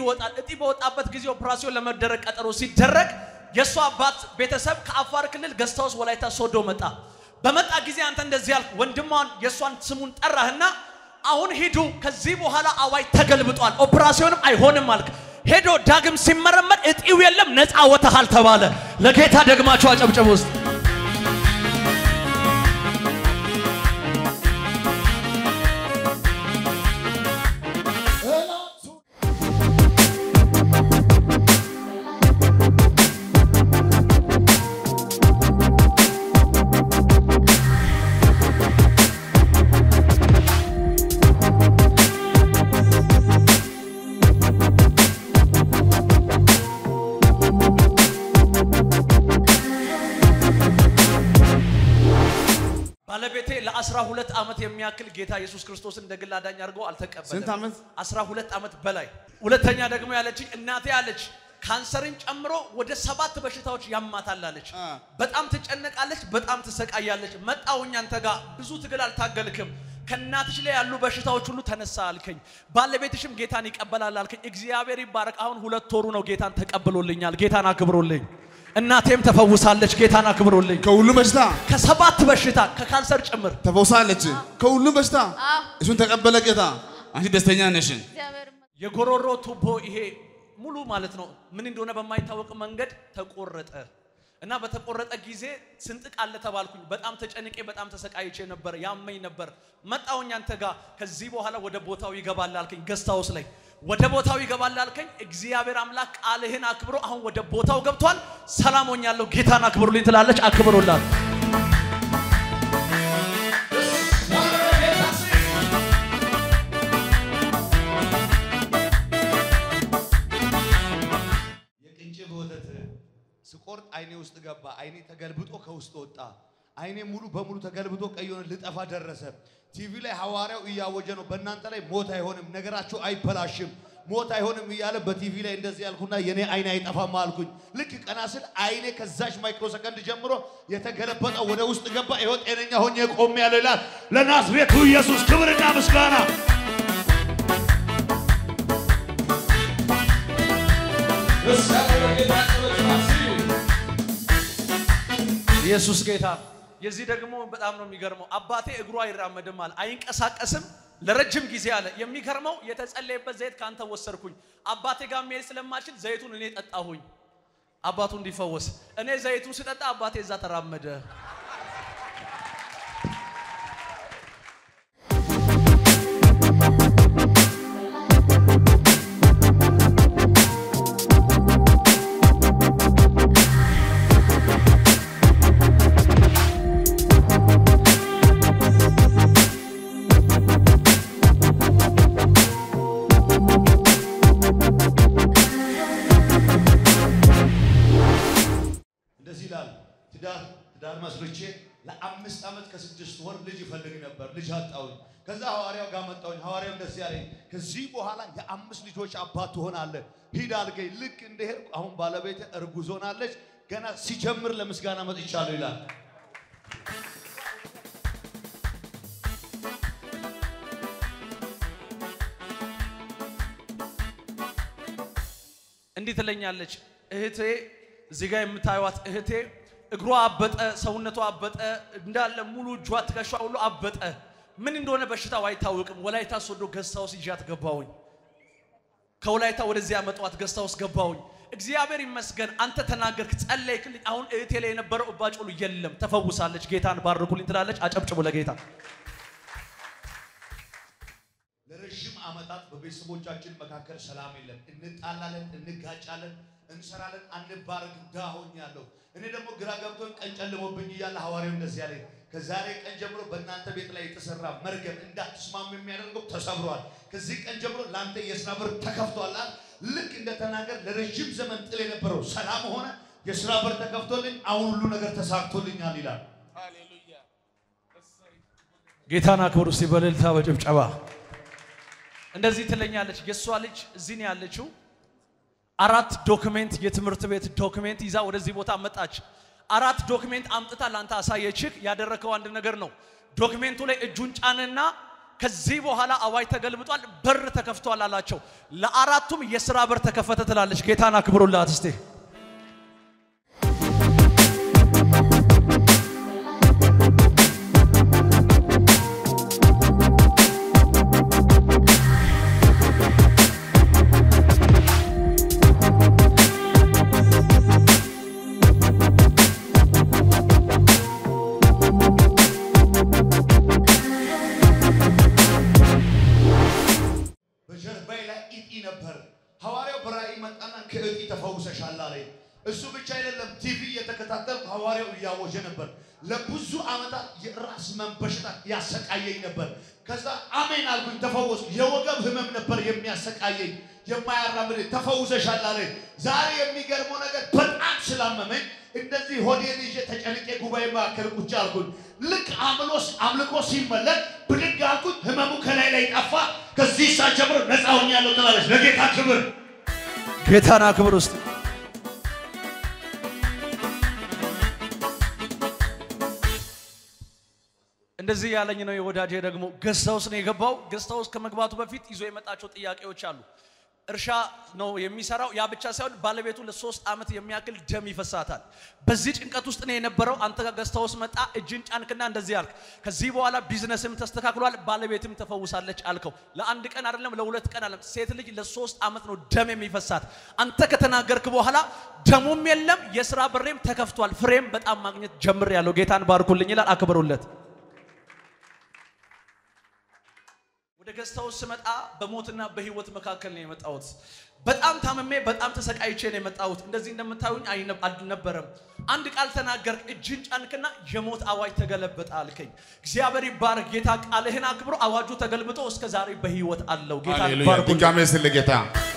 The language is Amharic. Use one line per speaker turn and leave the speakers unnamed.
ይወጣል። እጢ በወጣበት ጊዜ ኦፕራሲዮን ለመደረግ ቀጠሮ ሲደረግ የእሷ አባት ቤተሰብ ከአፋር ክልል ገስታ ውስጥ ወላይታ ሶዶ መጣ። በመጣ ጊዜ አንተ እንደዚህ ያልክ ወንድሟን የእሷን ስሙን ጠራህና አሁን ሂዱ፣ ከዚህ በኋላ አዋጅ ተገልብጧል፣ ኦፕራሲዮንም አይሆንም አልክ። ሄዶ ዳግም ሲመረመር እጢው የለም፣ ነፃ ወጥሃል ተባለ። ለጌታ ደግማችሁ አጨብጭቡ ውስጥ ባለቤቴ ለአስራ ሁለት ዓመት የሚያክል ጌታ ኢየሱስ ክርስቶስን እንደ ግል አዳኝ አድርጎ አልተቀበለም።
ስንት ዓመት?
አስራ ሁለት ዓመት በላይ። ሁለተኛ ደግሞ ያለችኝ እናቴ አለች ካንሰርን ጨምሮ ወደ ሰባት በሽታዎች ያማታል አለች።
አ።
በጣም ትጨነቃለች፣ በጣም ትሰቃያለች። መጣሁኝ አንተ ጋር ብዙ ትግል አልታገልክም። ከእናትሽ ላይ ያሉ በሽታዎች ሁሉ ተነሳ አልከኝ። ባለቤትሽም ጌታን ይቀበላል አልከኝ። እግዚአብሔር ይባረክ። አሁን ሁለት ወሩ ነው ጌታን ተቀብሎልኛል። ጌታን አክብሮልኝ። እናቴም ተፈውሳለች። ጌታን አክብሮልኝ።
ከሁሉ በሽታ
ከሰባት በሽታ ከካንሰር ጭምር
ተፈውሳለች። ከሁሉ በሽታ
አዎ።
እሱን ተቀበለ ጌታ። አንቺ ደስተኛ ነሽ።
እግዚአብሔር ይመስገን።
የጎሮሮ ቱቦ ይሄ ሙሉ ማለት ነው ምን እንደሆነ በማይታወቅ መንገድ ተቆረጠ እና በተቆረጠ ጊዜ ስንጥቅ አለ ተባልኩኝ። በጣም ተጨንቄ በጣም ተሰቃይቼ ነበር፣ ያመኝ ነበር። መጣሁኝ አንተ ጋር ከዚህ በኋላ ወደ ቦታው ይገባል አልከኝ። ገስት ሃውስ ላይ ወደ ቦታው ይገባል አልከኝ። እግዚአብሔር አምላክ ቃልህን አክብሮ አሁን ወደ ቦታው ገብቷል። ሰላም ሆኛለሁ። ጌታን አክብሩልኝ ትላለች። አክብሩላት።
የቅንጭብ ወተት ስቆርጥ አይኔ ውስጥ ገባ። አይኔ ተገልብጦ ከውስጥ ወጣ። አይኔ ሙሉ በሙሉ ተገልብጦ ቀይ ሆነ፣ ልጠፋ ደረሰ። ቲቪ ላይ ሐዋርያው እያወጀ ነው፣ በእናንተ ላይ ሞት አይሆንም፣ ነገራችሁ አይበላሽም፣ ሞት አይሆንም እያለ በቲቪ ላይ እንደዚህ ያልኩና የኔ አይኔ አይጠፋም አልኩኝ። ልክ ቀና ስል አይኔ ከዛች ማይክሮ ሰከንድ ጀምሮ የተገለበጠ ወደ ውስጥ ገባ። ይኸው ጤነኛ ሆኜ ቆሜ ያለው ይላል። ለናዝሬቱ ኢየሱስ ክብርና ምስጋና
ኢየሱስ ጌታ ነው። የዚህ ደግሞ በጣም ነው የሚገርመው። አባቴ እግሩ አይራመድም አለ፣ አይንቀሳቀስም ለረጅም ጊዜ አለ። የሚገርመው የተጸለየበት ዘይት ካንተ ወሰድኩኝ። አባቴ ጋር መሄድ ስለማልችል ዘይቱን እኔ ጠጣሁኝ፣ አባቱ እንዲፈወስ። እኔ ዘይቱን ስጠጣ አባቴ እዛ ተራመደ።
እንደዚህ ይላል። ትዳር ትዳር መስርቼ ለአምስት ዓመት ከስድስት ወር ልጅ ይፈልግ ነበር። ልጅ አጣሁኝ። ከዛ ሐዋርያው ጋር መጣሁኝ። ሐዋርያው እንደዚህ ያለኝ ከዚህ በኋላ የአምስት ልጆች አባት ትሆናለህ፣ ሂድ አልገኝ። ልክ እንደሄድኩ አሁን ባለቤት እርጉዝ ሆናለች። ገና ሲጀምር ለምስጋና መጥቻለሁ ይላል።
እንዲህ ትለኛለች እህቴ፣ እዚህ ጋር የምታዩት እህቴ እግሯ አበጠ፣ ሰውነቷ አበጠ፣ እንዳለ ሙሉ እጇ ትከሻ ሁሉ አበጠ። ምን እንደሆነ በሽታው አይታወቅም። ወላይታ ሶዶ ገስታ ውስጥ ይዣት ገባሁኝ። ከወላይታ ወደዚህ ያመጣኋት ገስታ ውስጥ ገባሁኝ። እግዚአብሔር ይመስገን። አንተ ተናገርክ፣ ጸለይክልኝ። አሁን እህቴ ላይ የነበረው እባጭ ሁሉ የለም፣ ተፈውሳለች። ጌታን ባርኩልኝ ትላለች። አጨብጭቡ ለጌታ።
ለረዥም ዓመታት በቤተሰቦቻችን መካከል ሰላም የለም። እንጣላለን፣ እንጋጫለን፣ እንሰራለን፣ አንባረክም። ድሃ ሆኛለሁ። እኔ ደግሞ ግራ ገብቶኝ ቀን ጨልሞብኝ እያለ ሐዋርያው እንደዚህ ያለኝ ከዛሬ ቀን ጀምሮ በእናንተ ቤት ላይ የተሰራ መርገም እንዳትስማሙ የሚያደርገው ተሰብሯል። ከዚህ ቀን ጀምሮ ለአንተ የስራ በር ተከፍቷል። አለ። ልክ እንደተናገር ለረዥም ዘመን ጥል የነበረው ሰላም ሆነ፣ የስራ በር ተከፍቶልኝ አሁን ሁሉ ነገር ተሳክቶልኛል ይላል።
ጌታን አክብሩ እስቲ በእልልታ በጭብጨባ። እንደዚህ ትለኛለች። የእሷ ልጅ እዚህ ነው ያለችው። አራት ዶክሜንት የትምህርት ቤት ዶክሜንት ይዛ ወደዚህ ቦታ መጣች። አራት ዶክሜንት አምጥታ ለአንተ አሳየችህ። ያደረከው አንድ ነገር ነው። ዶክሜንቱ ላይ እጁን ጫንና ከዚህ በኋላ አዋጅ ተገልብጧል፣ በር ተከፍቷል አላቸው። ለአራቱም የሥራ በር ተከፈተ ትላለች። ጌታን አክብሩላት እስቴ
በጀርባዬ ላይ ኢጢ ነበር። ሐዋርያው በራእይ መጣና ከእጢ ተፈውሰሻል አለኝ። እሱ ብቻ አይደለም፣ ቲቪ እየተከታተልኩ ሐዋርያው እያወጀ ነበር። ለብዙ ዓመታት የራስ ህመም በሽታ ያሰቃየኝ ነበር። ከዛ አሜን አልኩኝ፣ ተፈወስኩ። የወገብ ህመም ነበር የሚያሰቃየኝ የማያራምድ ተፈውሰሻል አለኝ። ዛሬ የሚገርመው ነገር በጣም ስላመመኝ እንደዚህ ሆዴን ይዤ ተጨንቄ ጉባኤ መካከል ቁጭ አልኩኝ። ልክ አምሎስ አምልኮ ሲመለክ ብድግ አልኩኝ። ህመሙ ከላይ ላይ ጠፋ። ከዚህ ሰዓት ጀምሮ ነፃ ሆኛለሁ ትላለች። ለጌታ ክብር
ጌታን አክብር ውስጥ እንደዚህ ያለኝ ነው የወዳጄ ደግሞ ገስት ሃውስ ነው የገባው። ገስት ሃውስ ከመግባቱ በፊት ይዞ የመጣቸው ጥያቄዎች አሉ። እርሻ ነው የሚሰራው። ያ ብቻ ሳይሆን ባለቤቱ ለሶስት ዓመት የሚያክል ደም ይፈሳታል። በዚህ ጭንቀት ውስጥ ነው የነበረው። አንተ ጋር ገስት ሃውስ መጣ፣ እጅን ጫንክና እንደዚህ አልክ፣ ከዚህ በኋላ ቢዝነስም ተስተካክሏል፣ ባለቤትም ተፈውሳለች አልከው። ለአንድ ቀን አይደለም፣ ለሁለት ቀን አይደለም። ሴት ልጅ ለሶስት ዓመት ነው ደም የሚፈሳት። አንተ ከተናገርክ በኋላ ደሙም የለም፣ የስራ በሬም ተከፍቷል፣ ፍሬም በጣም ማግኘት ጀምር ያለው ጌታን ባርኩልኝ ይላል። አክብሩለት። ወደ ገስት ሃውስ ስመጣ በሞትና በህይወት መካከል ነው የመጣሁት። በጣም ታምሜ በጣም ተሰቃይቼ ነው የመጣሁት። እንደዚህ እንደምታዩኝ አይነ- አልነበረም። አንድ ቃል ተናገርክ፣ እጅን ጫንክና የሞት አዋጅ ተገለበጠ አልከኝ። እግዚአብሔር ይባረክ። ጌታ ቃልህን አክብሮ አዋጁ ተገልብጦ እስከ ዛሬ በህይወት አለው። ጌታ
ሃሌሉያ
ባርኩልኝ።
ድጋሜ ስል ጌታ